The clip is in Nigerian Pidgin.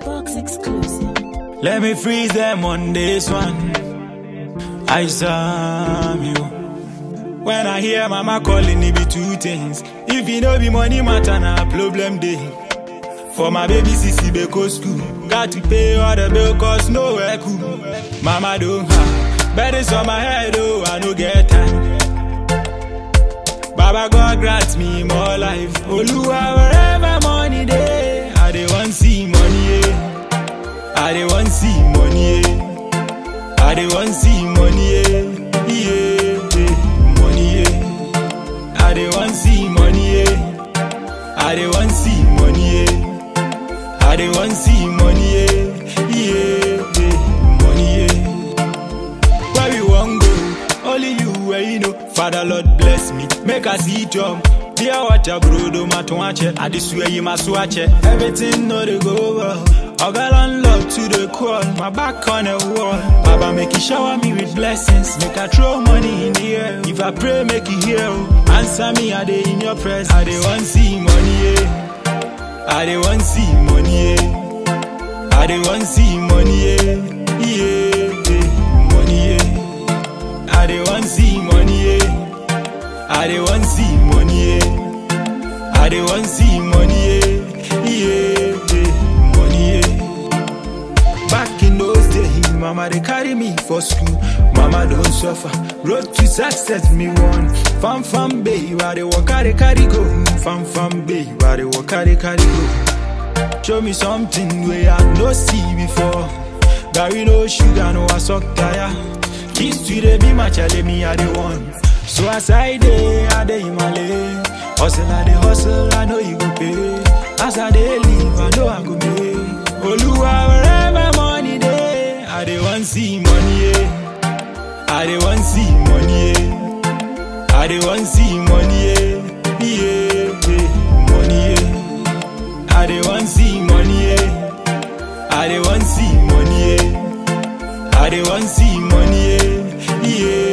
Box exclusive. Let me freeze them on this one. I saw you. When I hear mama calling, it be two things. If you know be money matter, na problem day. For my baby sissy be go school. Got to pay all the bill cause nowhere cool. Mama don't have burdens on my head, oh, I no get time. Baba God grant me more life. Oluwa wherever money day, I dey want see money, yeah. I dey want see money, yeah. I dey want see money, yeah. Yeah, yeah. money, yeah. I dey want see money, yeah. I dey want see money, yeah. I dey want see money, yeah. Yeah, yeah. money, yeah. Where we wan go? Only you where you know. Father Lord bless me, make I see jump. Dear water bro, do my tuache. I just swear you my swatch. Everything know they go well. I got on love to the core, my back on the wall. Baba make you shower me with blessings, make I throw money in the air. If I pray, make you hear. oh. Answer me, I dey in your presence. I dey want see money, yeah. I dey want see money, yeah. I dey want see money, yeah. Yeah, yeah. money, yeah. I dey want see money, yeah. I dey want see money, yeah. I dey want see money, yeah. Yeah, yeah. money, yeah. Back in those days, mama they carry me for school. Mama don't suffer. Road to success, me one. Fam fam baby, why they walk carry carry go. Fam fam baby, why they walk carry carry go. Show me something where I no see before. Gary no sugar, no I suck tire. Kiss to the be my chale me I the one. So as I day, I day in my lane. Hustle, I dey hustle, I know you go pay. As I dey live, I know I go make. Oluwa, wherever money day, I dey want see money, yeah. I dey want see money, yeah. I dey want see money, yeah. Yeah, yeah. money, yeah. I dey want see money, yeah. I dey want see money, yeah. I dey want see money, yeah. Yeah,